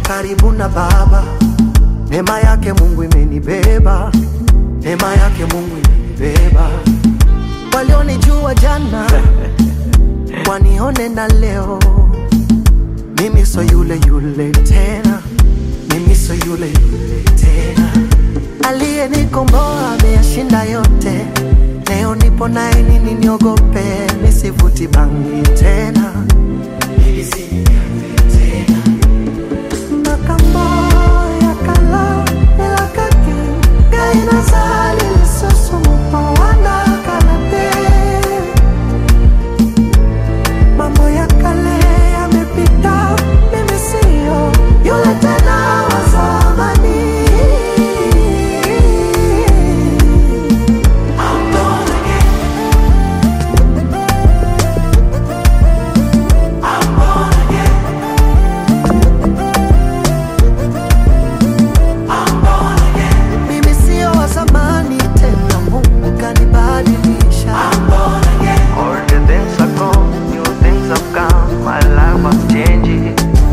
karibu na Baba. Neema yake Mungu imenibeba, neema yake Mungu imenibeba. Walionijua jana wanione na leo, mimi so yule yule tena, mimi so yule yule tena. Aliyenikomboa ameyashinda yote, leo nipo naye, nini niogope? Nisivuti bangi tena, mimi si mnyonge tena. Makambo ya kala elakaki gaina zali lisusu mupawana kalate mambo ya kale yamepita, mimi siyo yule tena wa zamani. I'm born again. I'm born again. I'm born again. Mimi siyo wa zamani tena, Mungu kanibadilisha. I'm born again. All the things are gone, new things have come, my life was changing.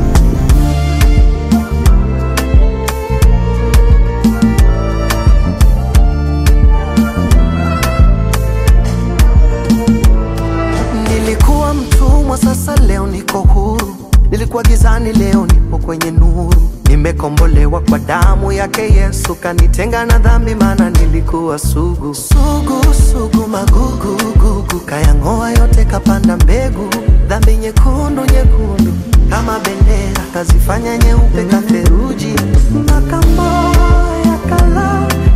Nilikuwa mtumwa, sasa leo niko huru. Nilikuwa gizani, leo nipo kwenye nuru. Nimekombolewa kwa damu yake Yesu, kanitenga na dhambi, maana nilikuwa sugu sugu sugu, magugu gugu, kayang'oa yote, kapanda mbegu. Dhambi nyekundu nyekundu kama bendera, kazifanya nyeupe katheruji. Makambo ya kala